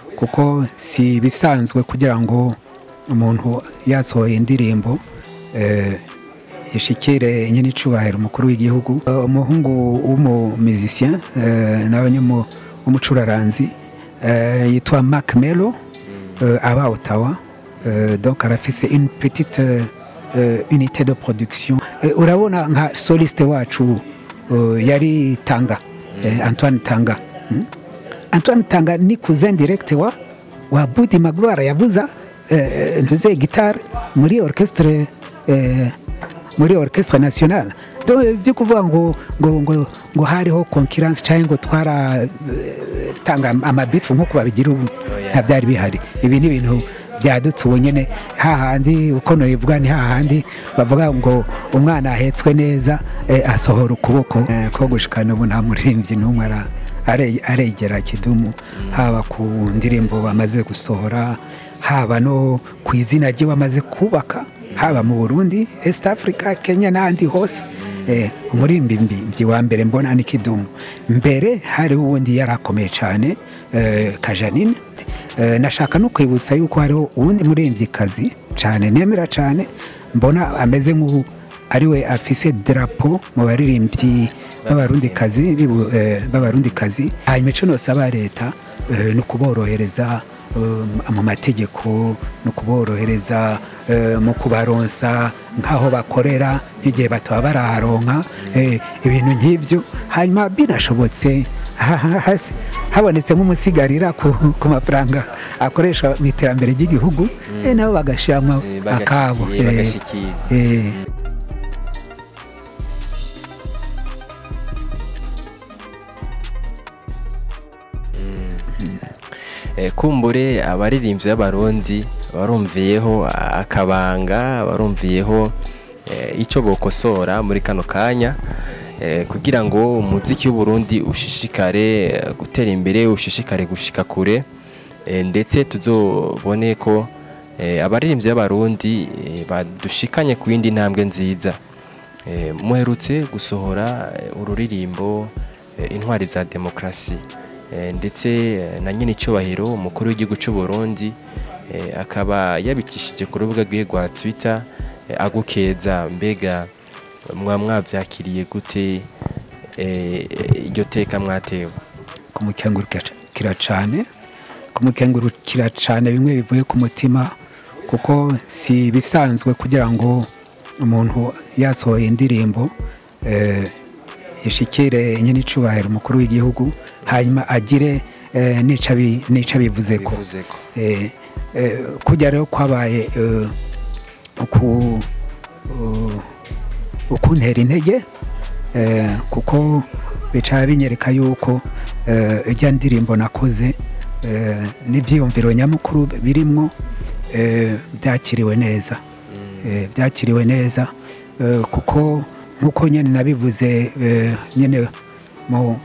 kuko si ibisanzwe kugira ngo umuntu yasohoye indirimbo eh, ishikire nyine icubahiro umukuru w'igihugu Eh, umuhungu w'umumizisien nawe nyine w'umucuraranzi eh, yitwa Mark Melo euh, aba Ottawa euh, donc arafise une petite euh, unité de production Eh, urabona nka soliste wacu euh, yari Tanga eh, Antoine Tanga mm? Antoine Tanga ni cousin direct wa wa Budi Magloire yavuza eh, ntuze gitare muri orchestre eh, muri orchestre nationale donc byo kuvuga ngo ngo ngo ngo hariho concurrence cyangwa ngo twara eh, tanga amabifu nk'uko babigira ubu nta byari bihari ibi ni ibintu byadutse ubu nyine hahandi uko nabivuga ni hahandi bavuga ngo umwana ahetswe neza eh, asohora ukuboko eh, ko gushikana ubu nta muririmbyi n'umwe ara- are- aregera kidumu haba ku ndirimbo bamaze gusohora haba no ku izina rye bamaze kubaka haba mu burundi east africa kenya n'ahandi hose Eh, umuririmbyi wa mbere mbona ni kidumu mbere hariho uwundi yari akomeye cyane eh, kajanine Eh, nashaka no kwibutsa yuko hariho uwundi muririmbyikazi cyane nemera cyane mbona ameze nk'ubu ariwe afise drapo mu baririmbyi b'abarundikazi bibu- eh, b'abarundikazi hanyuma icyo nosaba leta eh, ni ukuborohereza eh, mu mategeko ni ukuborohereza eh, mu kubaronsa nk'aho bakorera nk'igihe bataba baraharonka eh, ibintu nk'ibyo hanyuma binashobotse ha- ha- hasi habonetse nk'umusigarira ku, ku mafaranga akoresha mu iterambere ry'igihugu eh, nabo bagashyiramo Eh, akabo bagashikiye, eh, bagashikiye. eh, Eh, kumbure abaririmbyi b'abarundi barumviyeho akabanga barumviyeho eh, icyo bokosora muri kano kanya eh, kugira ngo umuziki w'uburundi ushishikare eh, gutera imbere ushishikare gushika kure eh, ndetse tuzobone ko eh, abaririmbyi b'abarundi eh, badushikanye ku yindi ntambwe nziza Eh, muherutse gusohora eh, ururirimbo eh, intwari za demokarasi Eh, ndetse eh, na nyine icyubahiro umukuru w'igihugu cy'u Burundi eh, akaba yabikishije ku rubuga rwe rwa Twitter eh, agukeza mbega mwa mwabyakiriye gute eh, iryo teka mwatewe kumukengurukira cyane kumukengurukira cyane bimwe bivuye ku mutima kuko si ibisanzwe kugira ngo umuntu yasohoye indirimbo eh, ishikire nyine icubahiro umukuru w'igihugu hanyuma agire eh, n'ico abi- n'ico abivuze ko bivuze ko Eh, eh, kujya rero kwabaye eh, uku uh, ukuntera intege eh, kuko bicara binyereka yuko eh, ijya ndirimbo nakoze eh, n'ibyiyumviro nyamukuru birimwo eh, byakiriwe neza eh, byakiriwe neza eh, kuko nk'uko nyine nabivuze eh, nyine mu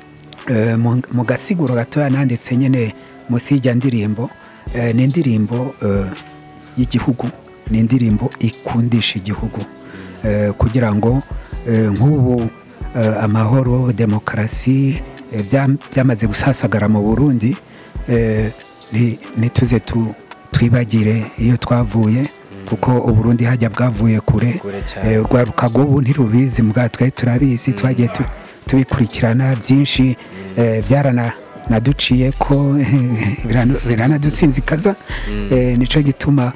eh, mu- mu gasiguro gatoya nanditse nyine munsi y'ijya ndirimbo eh, ni indirimbo eh, y'igihugu ni indirimbo ikundisha igihugu eh, kugira ngo eh, nk'ubu eh, amahoro demokarasi eh, bya- byamaze gusasagara mu burundi eh, ni- ntituze tu- twibagire iyo twavuye kuko uburundi hajya bwavuye kure kure cyane Eh, urwaruka rw'ubu ntirubizi mbwa twe turabizi twagiye tu- tubikurikirana byinshi eh, byaranaduciye ko birana- biranadusinzikaza Eh, nico gituma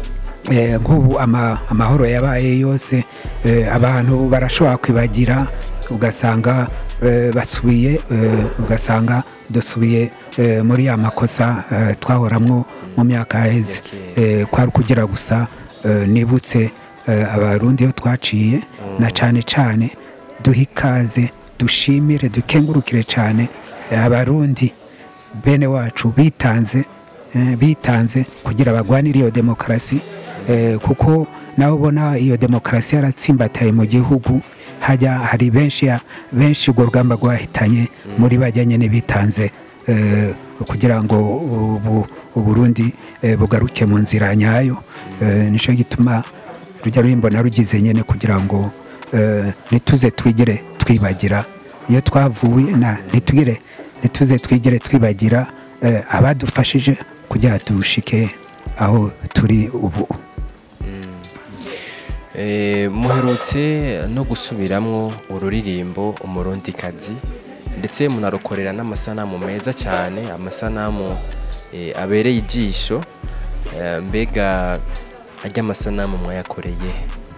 eh, nk'ubu ama- amahoro yabaye yose eh, abantu barashobora kwibagira ugasanga eh, basubiye eh, ugasanga dusubiye eh, muri ya makosa eh, twahoramwo mu myaka yaheze Eh, kwari kugira gusa eh, nibutse eh, abarundi iyo twaciye na cyane cyane duhe ikaze dushimire dukengurukire cyane eh, abarundi bene wacu bitanze eh, bitanze kugira bagwanire iyo demokarasi eh, kuko nawe ubona iyo demokarasi yaratsimbataye mu gihugu hajya hari benshi ya- benshi urwo rugamba rwahitanye muri bajyanye n'ibitanze eh, kugira ngo ubu uburundi eh, bugaruke mu nzira nyayo Eh, nicyo gituma rujya ruhimbona rugize nyine kugira ngo eh, ntituze twigire twibagira iyo twavuye na ntitugire ntituze twigire twibagira eh, abadufashije kugira dushike aho turi ubu Eh, muherutse no gusubiramwo ururirimbo umurundikazi ndetse munarukorera n'amasanamu meza cyane amasanamu eh, abereye ijisho Eh, mbega ajya amasanamu mwayakoreye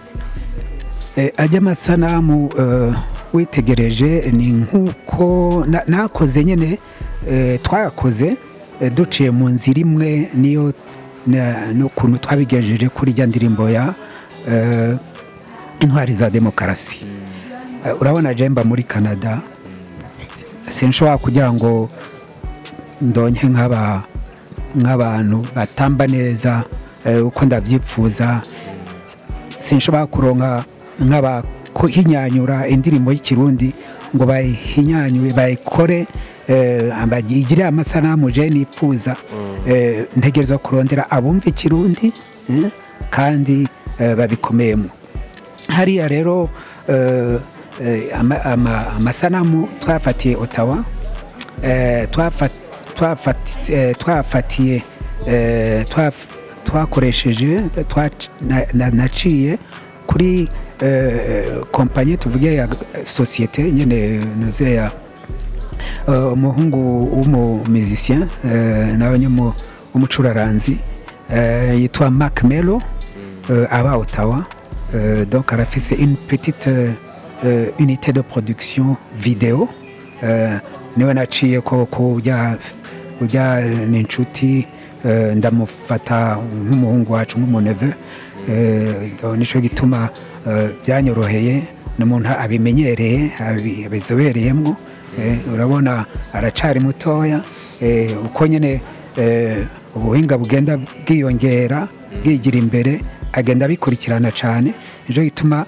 Eh, ajya amasanamu eh, witegereje ni nk'uko na- nakoze nyine eh, twayakoze eh, duciye mu nzira imwe niyo na- n'ukuntu twabigejeje kuri rya ndirimbo ya eh, intwari za demokarasi Eh, urabona jemba muri canada sinshobora kugira ngo ndonke nk'aba nk'abantu batamba neza eh, uko ndabyipfuza sinshobora kuronka nk'abahinyanyura indirimbo y'ikirundi ngo bayihinyanyure bayikore eh, bagire amasanamu je nipfuza eh, ntegerezwa kurondera abumva ikirundi eh, kandi eh, babikomeyemo hariya rero eh, eh, ama- ama- amasanamu twafatiye otawa eh, twafa- twafati- eh, twafatiye eh, twaf- twakoresheje twa- na- na- naciye kuri eh, kompanyi tuvuge ya sosiyete nyine nuze ya eh, umuhungu w'umumizisien nawe nyine w'umucuraranzi eh, yitwa Mark Melo euh, aba Ottawa. Euh, donc, elle a fait une petite euh, euh, unité de production vidéo. Euh, niwe naciye ko ko ujya ujya ni inshuti eh, ndamufata nk'umuhungu wacu nk'umuneve Eh, donc nicyo gituma eh, byanyoroheye n'umuntu abimenyereye abi- abizobereyemo Eh, urabona aracari mutoya eh, uko nyine eh, ubuhinga bugenda bwiyongera bwigira imbere agenda abikurikirana cyane nicyo gituma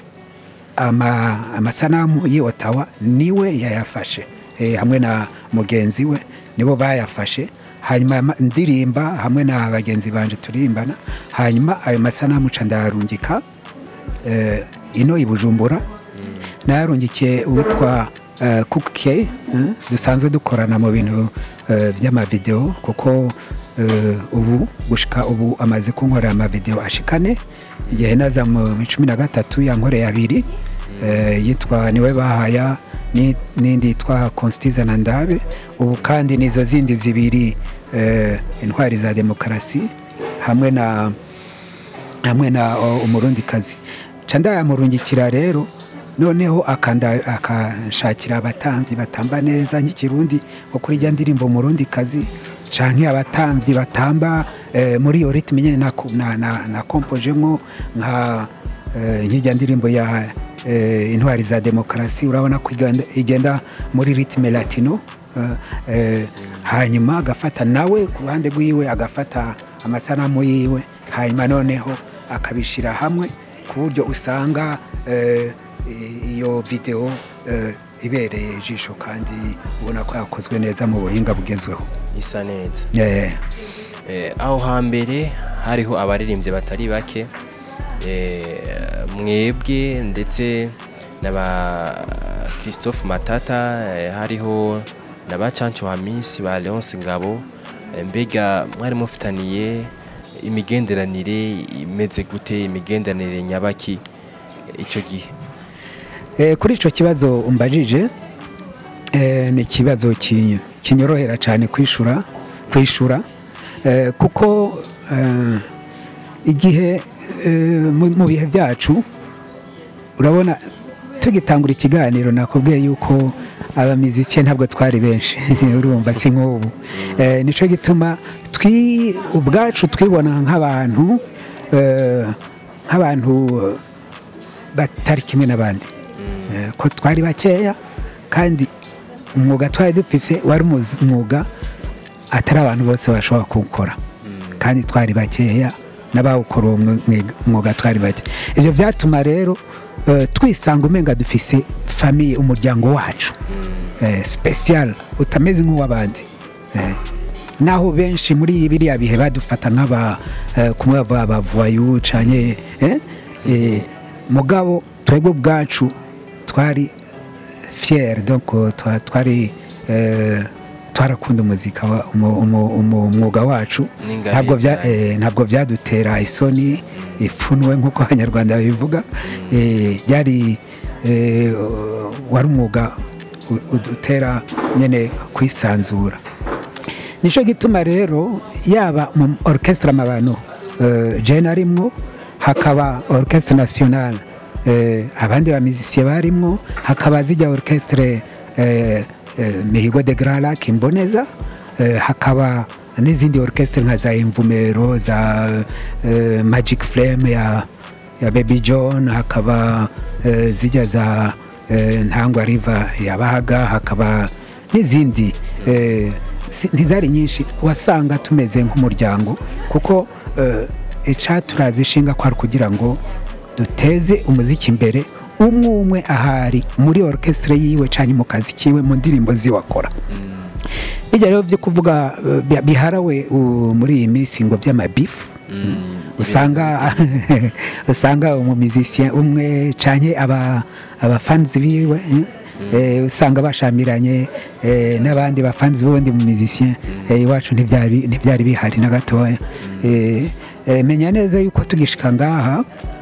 ama, amasanamu y'i Ottawa niwe yayafashe eh, hamwe na mugenzi we nibo bayafashe hanyuma ama- ndirimba hamwe na bagenzi banje turimbana hanyuma ayo masanamu ca ndayarungika eh, ino i Bujumbura nayarungikiye uwitwa uh, Cook eh, dusanzwe dukorana mu bintu eh, by'amavideo kuko eh, ubu gushika ubu amaze kunkorera amavideo ashikane igihe naza mu cumi na gatatu yankoreye abiri eh, yitwa niwe bahaya ni- n'indi yitwa constiza na ndabe ubu kandi nizo zindi zibiri eh, intwari za demokarasi hamwe na hamwe na o, umurundikazi ca ndayamurungikira rero noneho akanda- akanshakira abatambyi batamba neza nk'ikirundi nko kuri rya ndirimbo umurundikazi canke abatambyi batamba eh, muri iyo ritme nyene nako- na- na- nakompojemo nka eh, nk'irya ndirimbo ya eh, intwari za demokarasi urabona ko igenda- igenda muri ritme latino eh, eh, hanyuma agafata nawe ku ruhande rwiwe agafata amasanamu yiwe hanyuma noneho akabishyira hamwe ku buryo usanga eh, i- iyo videwo eh, ibereye ijisho kandi ubona ko yakozwe neza mu buhinga bugezweho isa neza Eh, Eh, aho hambere hariho abaririmbyi batari bake eh, mwebwe ndetse na ba christophe matata eh, hariho na ba canco hamisi ba leonce ngabo Eh, mbega mwari mufitaniye imigenderanire imeze gute imigenderanire nyabaki eh, ico gihe eh, kuri icyo kibazo umbajije eh, ni ikibazo ki- kinyorohera cyane kwishura kwishura eh, kuko eh, igihe eh, mu mu bihe byacu urabona tugitangura ikiganiro nakubwiye yuko abamiziki ntabwo twari benshi urumva si nk'ubu Eh, nicyo gituma twi ubwacu twibona nk'abantu eh, nk'abantu batari kimwe n'abandi Eh, ko twari bakeya kandi umwuga twari dufise wari umuzi- umwuga atari abantu bose bashobora kuwukora kandi twari bakeya n'abawukora uwo mwe- mwuga twari bake ibyo byatuma rero eh, twisanga umenga dufise famiye umuryango wacu eh, special utameze nk'uw'abandi eh. naho benshi muri biriya bihe badufata nk'aba eh, kumwe bava abavayu canye eh, eh, mugabo twebwe ubwacu twari fier donc twa- twari eh, twarakunda umuzika wa- umu- umu- umu- umwuga wacu N'ingabire ntabwo bya- cyane. eh, ntabwo byadutera isoni ipfunwe nk'uko abanyarwanda babivuga Eh, byari eh, wari umwuga u- udutera nyine kwisanzura nicyo gituma rero yaba mu orchestre amabano eh, jene arimwo hakaba orchestre nationale eh, abandi bamizisiye barimwo hakaba zijya orchestre eh, eh, mihigo de grand lac imboneza eh, hakaba n'izindi orchestre nka za imvumero za eh, magic flame ya, ya baby john hakaba eh, zijya za eh, ntangwa river ya bahaga hakaba n'izindi eh, si- ntizari nyinshi wasanga tumeze nk'umuryango kuko eh, icaturazi ishinga ko ari ukugira ngo duteze umuziki imbere umwe umwe ahari muri orchestre yiwe cyane mu kazi kiwe mu ndirimbo ziwe akora bijya rero byo kuvuga eh, bi- biharawe uh, muri iyi minsi ngo by'amabifu usanga usanga umumizisiye umwe canke aba abafanzi biwe eh, usanga bashamiranye eh, n'abandi bafanzi b'ubundi mumizisiye eh, iwacu ntibyari ntibyari bihari na gatoya Eh, eh, menya neza yuko tugishika ngaha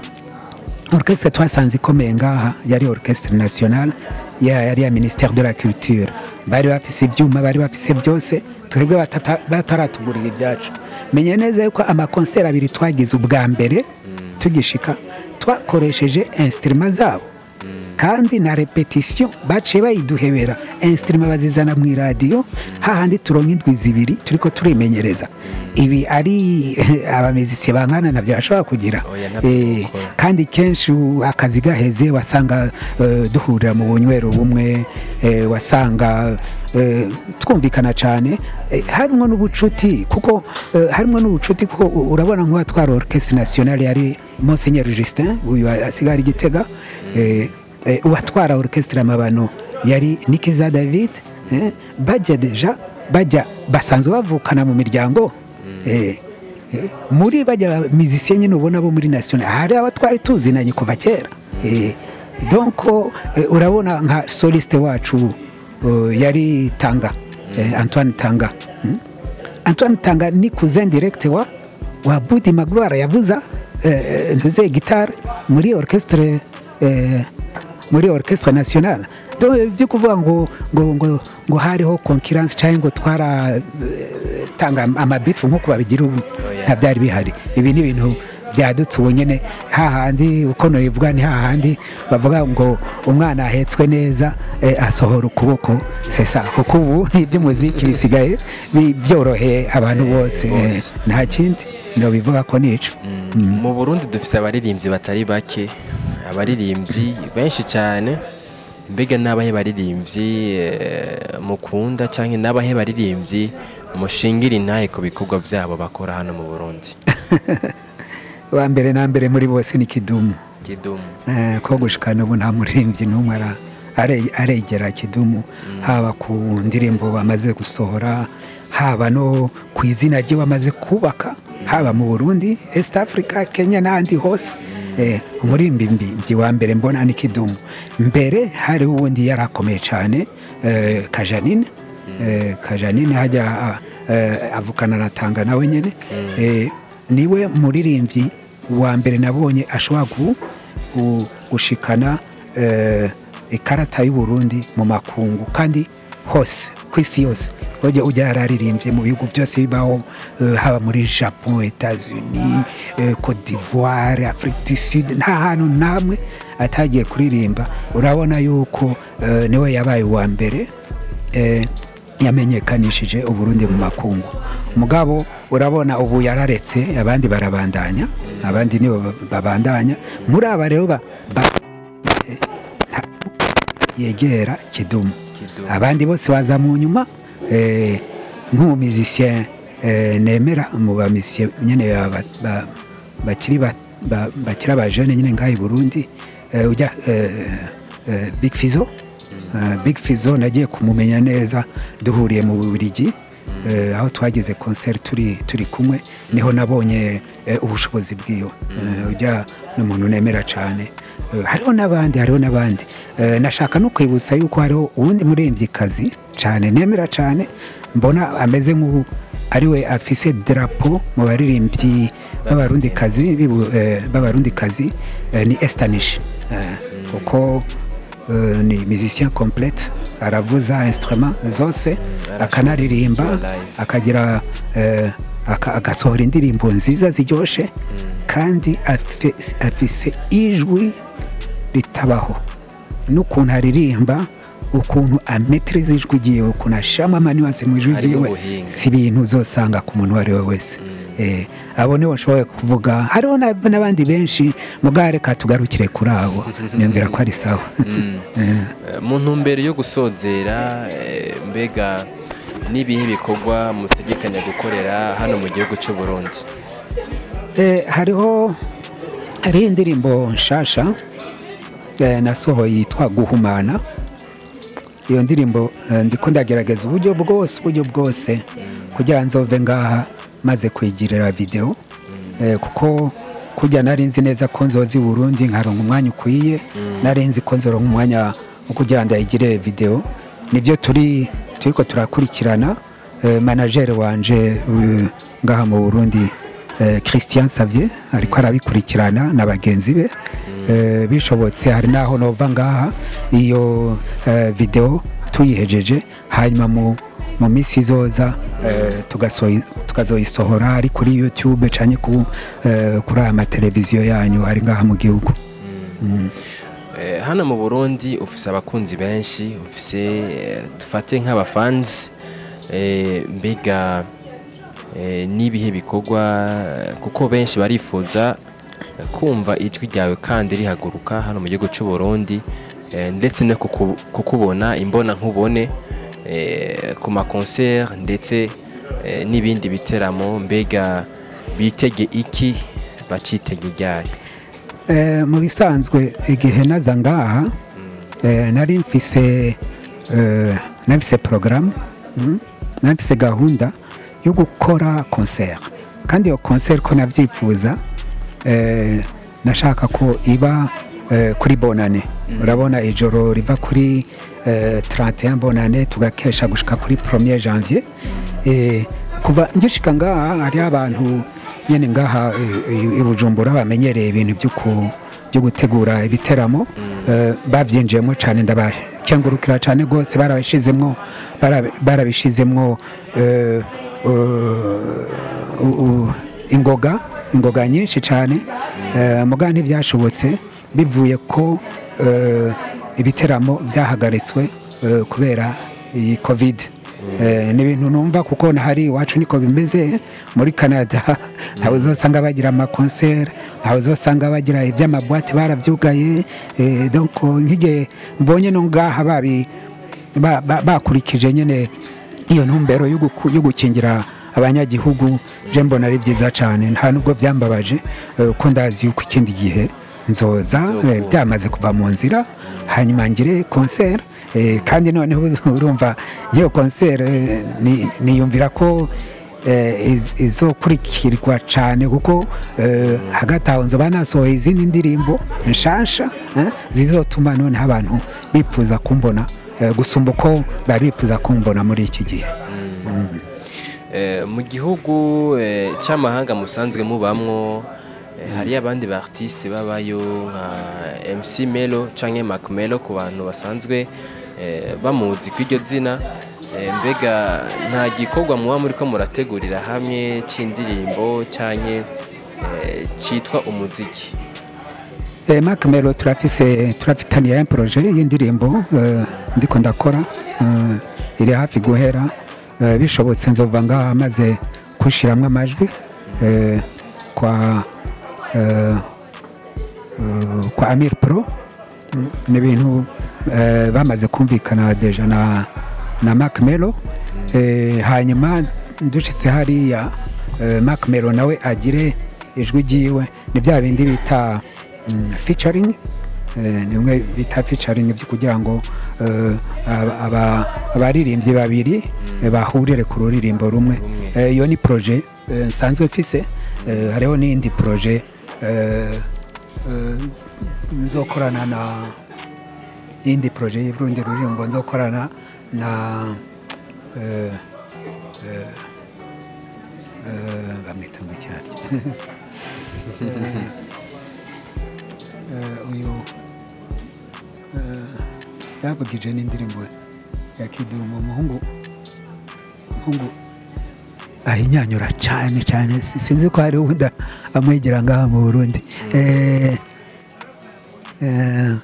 orchestre twasanze ikomeye ngaha yari orchestre nationale ya- yari ya ministère de la culture bari bafise ibyuma bari bafise byose twebwe batata- bataratugurira ibyacu menya neza yuko amakonseri abiri twagize ubwa mbere tugishika twakoresheje instrument zabo kandi na repetition baciye bayiduhebera instrument bazizana mu iradiyo hahandi turonka indwi zibiri turiko turimenyereza ibi ari abamizisiye bangana nabyo bashobora kugira Oya, ntabyo Eh, gukora. kandi kenshi u- akazi gaheze wasanga eh, duhurira mu bunywero bumwe eh, wasanga eh, twumvikana cyane eh, harimo n'ubucuti kuko eh, harimo n'ubucuti kuko u- urabona nk'uwatwara orchestre nationale yari Monseigneur Justin uyu asigara igitega eh, eh, uwatwara orchestre amabano yari Nikiza David eh, bajya deja bajya basanzwe bavukana mu miryango eh, Eh, muri bajya mizisiye nyine ubona bo muri national hari aba twari tuzinanye kuva kera Eh, donc eh, urabona nka soliste wacu eh, yari tanga eh, antoine tanga Mm. antoine tanga ni cousin direct wa wa budi magwara yavuza eh, ntuze gitare muri orchestre eh, muri orchestre nationale Donc, byo kuvuga ngo ngo ngo ngo hariho concurrence cyangwa ngo twara eh, tanga amabifu nk'uko babigira ubu nta byari bihari ibi ni ibintu byadutse ubu nyine hahandi uko nabivuga ni hahandi bavuga ngo umwana ahetswe neza eh, asohora ukuboko sesa kuko ubu iby'umuziki bisigaye bi- byoroheye abantu bose eh, Bose. nta kindi bivuga ko nico mu burundi dufite abaririmbyi batari bake abaririmbyi benshi cyane mbega n'abahe baririmbyi eh, mukunda cyangwa n'abahe baririmbyi mushingira intahe ku bikorwa byabo bakora hano mu burundi wa mbere na mbere muri bose ni kidumu kidumu Eh, ko gushikana ubu nta muririmbyi n'umwe ara- are- aregera kidumu haba ku ndirimbo bamaze gusohora haba no ku izina rye bamaze kubaka haba mu burundi east africa kenya n'ahandi hose Eh, umuririmbyi wa mbere mbona ni kidumu mbere hari uwundi yari akomeye cyane eh, kajanine Eh, kajanine hajya ah, eh, avukana na tanga nawe nyine Eh, niwe muririmbyi wa mbere nabonye ashobora gu- gu- gushikana eh, ikarata y'uburundi mu makungu kandi hose ku isi yose ujya ujya yararirimbye mu bihugu byose bibaho eh, haba muri japon etats-unis eh, cote d'ivoire afrique du sud nta hantu namwe atagiye kuririmba urabona yuko eh, niwe yabaye uwa mbere eh, yamenyekanishije uburundi mu makungu mugabo urabona ubu yararetse abandi barabandanya abandi nibo ba- babandanya muri aba rero ba- ba- eh, nta- yegera kidumu Kidumu. abandi bose baza mu nyuma eh, nk'umumizisien eh, nemera mu bamizisien nyine ba- ba- ba- bakiri ba- ba- bakiri abajene nyine ngaha i burundi eh, ujya eh, eh, big fizo Eh, big fizo nagiye kumumenya neza duhuriye mu bubiligi Eh, aho twagize concert turi turi kumwe niho nabonye eh, ubushobozi bwiwe Eh, ujya n'umuntu nemera cyane Eh, hariho n'abandi hariho n'abandi Eh, nashaka no kwibutsa yuko hariho uwundi muririmbyikazi cyane nemera cyane mbona ameze nk'ubu ariwe afise drapo mu baririmbyi b'abarundikazi bibu- eh, b'abarundikazi eh, ni Estanish Eh, kuko eh, ni musicien complete aravuza instrument zose akanaririmba live. akagira eh, aka- agasohora indirimbo nziza ziryoshe kandi afe- afise ijwi ritabaho n'ukuntu aririmba ukuntu ametiriza ijwi ryiwe ukuntu ashama amaniwanse mu ijwi Harimo ryiwe ubuhinga. si ibintu uzosanga ku muntu uwo ari we wese Eh, abo nibo nshoboye kuvuga hariho na- n'abandi benshi mugare reka tugarukire kuri abo niyumvira ko ari sawa Eh. Eh, mu ntumbero yo gusozera eh, mbega n'ibihe bikorwa mutegekanya gukorera hano mu gihugu cy'u Burundi Eh, hariho hariho indirimbo nshasha eh, nasohoye yitwa guhumana iyo ndirimbo eh, ndiko ndagerageza uburyo bwose uburyo bwose kugira ngo nzove ngaha maze kwigirira video eh, kuko kujya nari nzi neza ko nzoza i burundi nkaronka umwanya ukwiye nari nzi ko nzoronka umwanya wo kugira ngo ndayigire video nibyo turi turiko turakurikirana eh, manager wanje eh, ngaha mu burundi eh, christian savier ariko arabikurikirana na bagenzi be Eh, bishobotse hari naho nova ngaha iyo eh, video tuyihejeje hanyuma mu mu minsi izoza eh, tugasoyi- tukazoyisohora ari kuri youtube cyane ku eh, kuri aya mateleviziyo yanyu ari ngaha mu gihugu Mm. Eh, hano mu burundi ufise abakunzi benshi ufise eh, dufate nk'abafanzi eh, mbega eh, n'ibihe bikorwa eh, kuko benshi barifuza eh, kumva ijwi ryawe kandi rihaguruka hano mu gihugu cy'u Burundi eh, ndetse no kuku- kukubona imbona nkubone eh, ku makonseri ndetse eh, n'ibindi biteramo mbega bitege iki bacitege ryari Eh, mu bisanzwe igihe naza ngaha eh, nari mfise eh, nari mfise porogaramu mm, nari mfise gahunda yo gukora konseri kandi iyo konseri ko nabyifuza eh, nashaka ko iba eh, kuri bonane urabona ijoro riva kuri eh, 31 bonane tugakesha gushika kuri 1er janvier eh, kuva ngishika ngaha hariho abantu nyene ngaha eh, i- i bujumbura bamenyereye ibintu byo ku- byo gutegura ibiteramo eh, babyinjiyemo cyane ndabakengurukira cyane rwose barabishizemwo bara- barabishizemwo eh, uh, u- u- ingoga ingoga nyinshi cyane eh, muga ntibyashobotse bivuye ko eh, ibiteramo byahagaritswe eh, kubera iyi covid Eh, ni ibintu numva kuko nahari iwacu niko bimeze muri canada ntawe uzosanga bagira amakonseri ntawe uzosanga bagira iby'amabwate barabyugaye eh, donc nk'igihe mbonye no ngaha babi ba- ba- bakurikije nyine iyo ntumbero yo guku- yo gukingira abanyagihugu je mbona ari byiza cyane nta nubwo byambabaje eh, ko ndazi yuko ikindi gihe nzoza Nzokunda. eh, byamaze kuva mu nzira hanyuma ngire konseri eh, kandi noneho urumva iyo konseri eh, ni- niyumvira ko eh, iz- izokurikirwa cyane kuko eh, hagati aho nzoba nasohoye izindi ndirimbo nshasha eh, zizotuma noneho abantu bifuza kumbona eh, gusumba uko bari bifuza kumbona muri iki gihe Eh, mu gihugu eh, c'amahanga musanzwe mubamwo eh, hariyo abandi ba artiste babayo nka MC Melo canke Mac Melo ku bantu basanzwe eh, bamuzi kw'iryo zina eh, mbega nta gikorwa muba muriko murategurira hamwe c'indirimbo canke eh, citwa umuziki Eh, Mark Melo turafise turafitaniye un projet y'indirimbo eh, ndiko ndakora eh, iri hafi guhera eh, bishobotse nzova ngaha maze kushiramwo amajwi eh, kwa eh, eh, kwa Amir Pro Mm, ni ibintu eh, bamaze kumvikana deja na na Mark Melo eh, hanyuma dushitse hariya eh, Mark Melo nawe agire ijwi ryiwe ni bya bindi bita mm, featuring eh, ni bimwe bita featuring byo kugira ngo eh, aba- aba- abaririmbyi babiri eh, bahurire ku ruririmbo rumwe Rumwe. Eh, iyo ni proje eh, nsanzwe mfise Eh, hariho n'indi proje eh, eh, nzokorana na iyindi proje y'urundi ruririmbo nzokorana na eh, eh, eh, bamwita ngo cyari Eh, uyu eh, yavugije n'indirimbo ya kidumu umuhungu umuhungu ahinyanyura cyane cyane si- sinzi ko hari uwundi amwigira ngaha mu burundi Eh, eh,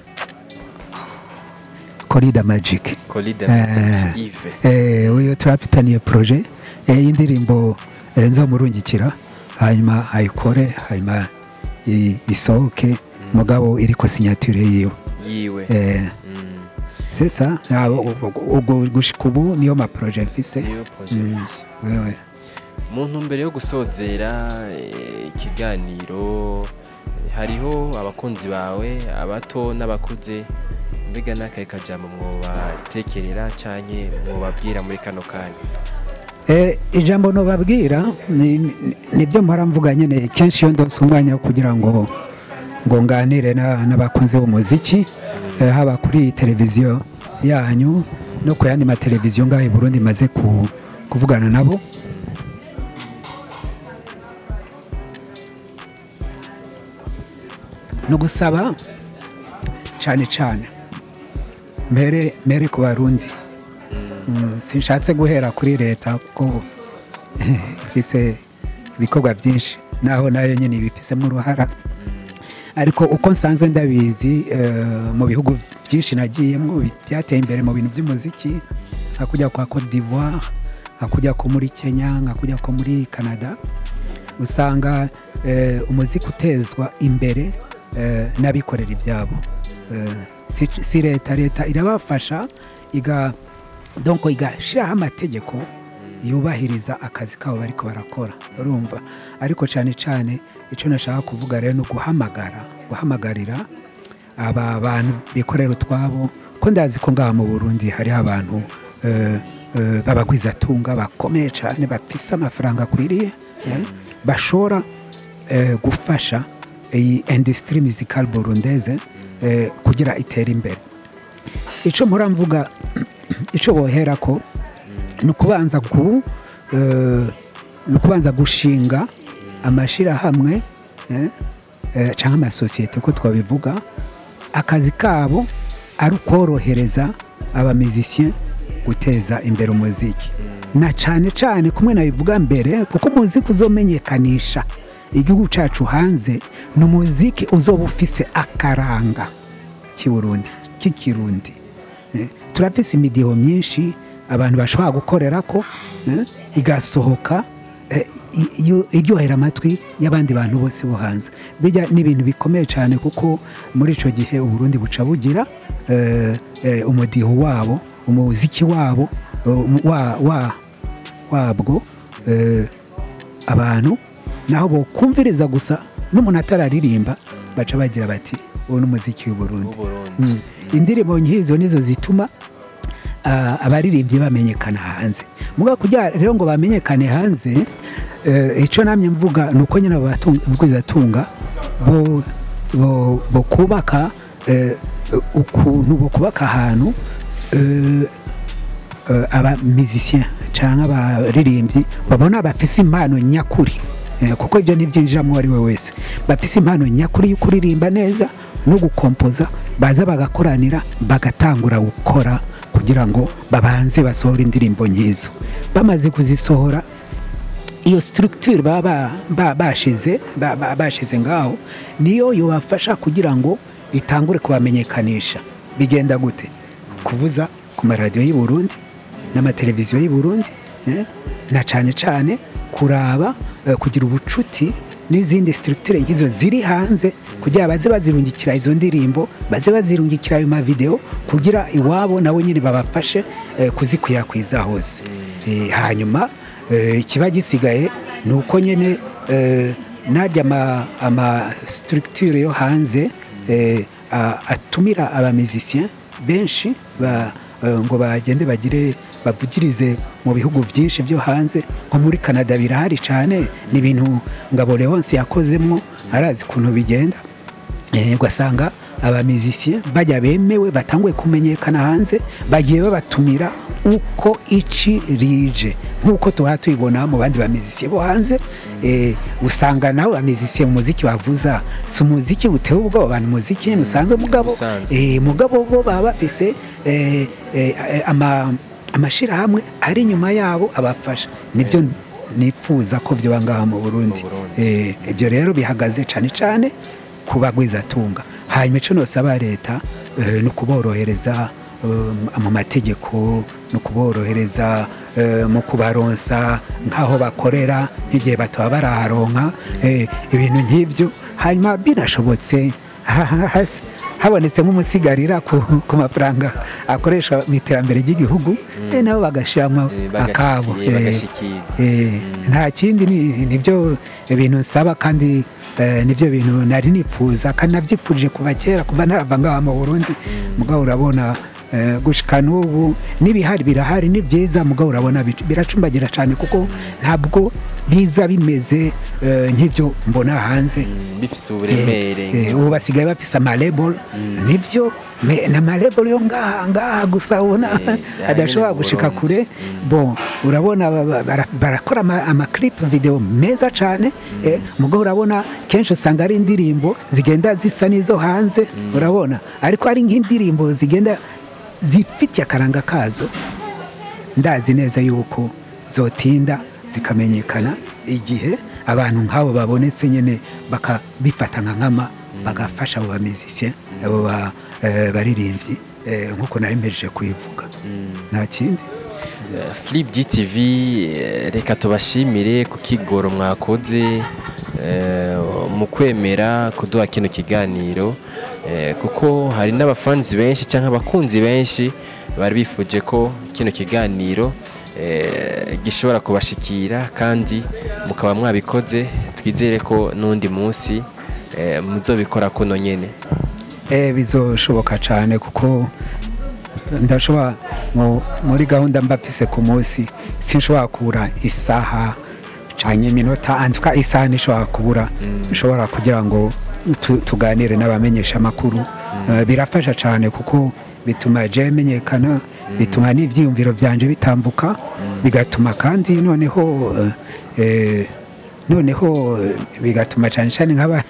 korida magiki Colide Eh. Yves Eh, uyu turafitaniye proje eh, y'indirimbo eh, nzomurungikira hanyuma ayikore hanyuma i- isohoke mugabo iriko signature yiwe yiwe eh, Mm. sesa abo- ubwo gushika ubu niyo maproje mfise niyo projet Mm. mfise. wewe mu ntumbero yo gusozera eh, ikiganiro eh, hariho abakunzi bawe abato n'abakuze mbega n'akahe kajambo mwobatekerera canke mwobabwira muri kano kanya Eh, ijambo nobabwira ni- ni- nibyo mpora mvuga nyine kenshi iyo ndose umwanya wo kugira ngo ngo nganire na- n'abakunzi b'umuziki eh, haba kuri televiziyo yanyu no ku yandi mateleviziyo ngaho i burundi maze ku, kuvugana nabo no gusaba cyane cyane mbere mbere ku barundi Mm, sinshatse guhera kuri leta kuko ifise ibikorwa byinshi naho nayo nyine ibifisemo uruhara ariko uko nsanzwe ndabizi eh, mu bihugu byinshi nagiyemo bi- byateye imbere mu bintu by'umuziki nka kujya kwa Cote d'Ivoire nka kujya ko muri Kenya nka kujya ko muri Canada usanga eh, umuziki utezwa imbere eh, n'abikorera ibyabo Eh, si- si leta leta irabafasha iga donc igashyiraho amategeko yubahiriza akazi kabo bariko barakora urumva ariko cyane cyane icyo nashaka kuvuga rero ni uguhamagara guhamagarira aba bantu bikorera utwabo ko ndazi ko ngaha mu burundi hariho abantu eh, eh, b'abagwizatunga bakomeye cyane bafise amafaranga akwiriye eh, bashobora eh, gufasha iyi industrie musicale burundeze eh, kugira itere imbere icyo mpora mvuga icyo bohera ko ni ukubanza ku eh, ni ukubanza gushinga amashyirahamwe eh, eh, cyangwa amasosiyete ko twabivuga akazi kabo ari ukorohereza abamizisiye guteza imbere umuziki na cyane cyane kumwe nabivuga mbere kuko umuziki uzomenyekanisha igihugu cyacu hanze ni umuziki uzoba ufise akaranga k'iburundi k'ikirundi Eh, turafise imidiho myinshi abantu bashobora gukorera ko eh, igasohoka eh, i- iyo- iryohera amatwi y'abandi bantu bose bo hanze bijya ni ibintu bikomeye cyane kuko muri icyo gihe uburundi buca bugira eh, eh, umudiho wabo umuziki wabo eh, wa- wa- wabwo eh, abantu naho bokumviriza gusa n'umuntu atararirimba baca bagira bati uwo ni umuziki w'uburundi w'uburundi Mm. indirimbo nk'izo nizo zituma ah, abaririmbyi bamenyekana hanze muga kugira rero ngo bamenyekane hanze eh, icyo namye mvuga ni uko nyine ababwizatunga bo bo- bo kubaka eh, ukuntu bo kubaka ahantu eh, eh, abamizisiyen cyangwa abaririmbyi babona bafise impano nyakuri Eh, kuko ibyo ntibyinjiramo uwo ari we wese bafise impano nyakuri yo kuririmba neza no gukompoza baza bagakoranira bagatangura gukora kugira ngo babanze basohore indirimbo nk'izo bamaze kuzisohora iyo structure baba ba- bashize ba- ba- bashize ngaho niyo yobafasha kugira ngo itangure kubamenyekanisha bigenda gute kuvuza ku maradiyo y'i Burundi n'amateleviziyo y'i Burundi eh, na cyane cyane kuraba eh, kugira ubucuti n'izindi structure nk'izo ziri hanze kugira baze bazirungikira izo ndirimbo baze bazirungikira ayo mavideo kugira iwabo nabo nyine babafashe eh, kuzikwirakwiza hose Eh, hanyuma eh, ikiba gisigaye ni uko nyine eh, najya ama, ama structure yo hanze eh, a- atumira abamizisiyen benshi ba- eh, ngo bagende bagire bavugirize mu bihugu byinshi byo hanze nko muri canada birahari cyane ni ibintu ngabo leonce yakozemo arazi ukuntu bigenda Eh, ugasanga abamizisiye bajya bemewe batanguye kumenyekana hanze bagiye babatumira uko ici rije nk'uko tuba tubibona mu bandi bamizisiye bo hanze eh, usanga nawe bamizisiye mu muziki bavuza si umuziki uteye ubwoba abantu umuziki usanzwe mugabo usanzwe. eh, mugabo bo baba bafise eh, eh, ama amashyirahamwe ari inyuma yabo abafasha nibyo nifuza ko byoba ngaha mu burundi Mu Burundi. Eh, ibyo rero bihagaze cyane cyane ku bagwizatunga hanyuma icyo nosaba leta eh, ni ukuborohereza eh, mu mategeko ni ukuborohereza eh, mu kubaronsa nk'aho bakorera nk'igihe bataba baraharonka eh, ibintu nk'ibyo hanyuma binashobotse ha- ha- hasi- habonetse nk'umusigarira ku, ku mafaranga akoresha mu iterambere ry'igihugu eh, nabo bagashyiramo Eh, bagashiki- akabo eh, eh, bagashikirwa. Eh, nta kindi ni- nibyo ibintu nsaba kandi eh, nibyo bintu nari nipfuza kandi nabyipfurije kuva kera kuva narava ngaha mu burundi mugabo urabona eh, gushika n'ubu n'ibihari birahari ni byiza mugabo urabona bi- biracumbagira cyane kuko ntabwo biza bimeze eh, nk'ibyo mbona hanze Mm, bifise uburemere Eh, eh, ubu basigaye bafise amalebol nibyo me- na malebol yo ngaha ngaha gusa ubona Eh, adashobora ahanyene mu gushika Burundi. kure bon urabona ba- ba- bara- barakora ama- amaclip video meza cyane eh, mugabo urabona kenshi usanga ari indirimbo zigenda zisa n'izo hanze urabona ariko ari nk'indirimbo zigenda zifitiye akaranga kazo ndazi neza yuko zotinda zikamenyekana igihe abantu nk'abo babonetse nyine bakabifata nka nkama bagafasha abo bamizisiye abo ba- eh, baririmbyi eh, nk'uko nari mpejeje kubivuga nta kindi Flip GTV eh, reka tubashimire ku kigoro mwakoze eh, mu kwemera kuduha kino kiganiro eh, kuko hari n'abafanzi benshi cyangwa abakunzi benshi bari bifuje ko kino kiganiro eh, gishobora kubashikira kandi mukaba mwabikoze twizere ko n'undi munsi eh, muzobikora kuno nyene Eh, bizoshoboka cyane kuko ndashobora mu- muri gahunda mba mfise ku munsi sinshobora kubura isaha cyane iminota antuka isaha ntishobora kubura nshobora kugira ngo tu- tuganire n'abamenyesha amakuru Eh, birafasha cyane kuko bituma je menyekana bituma n'ibyiyumviro byanje bitambuka bigatuma kandi noneho eh, eh, noneho eh, bigatuma cyane cyane nk'aba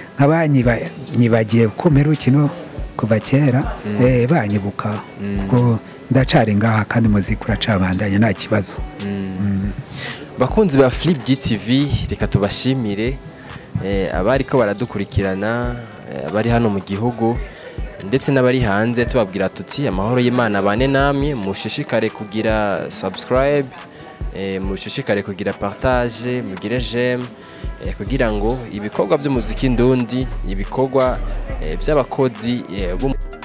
nk'abanyibagiye gukomera ukino kuva kera eh, banyibuka kuko ndacari ngaha kandi muzika uracabandanya nta kibazo bakunzi ba Flip GTV reka tubashimire eh, abari ko baradukurikirana eh, abari hano mu gihugu ndetse n'abari hanze tubabwira tuti amahoro y'Imana bane namwe mushishikare kugira subscribe eh, mushishikare kugira partage mugire j'aime eh, kugira ngo ibikorwa by'umuziki ndundi ibikorwa eh, by'abakozi eh, b'um-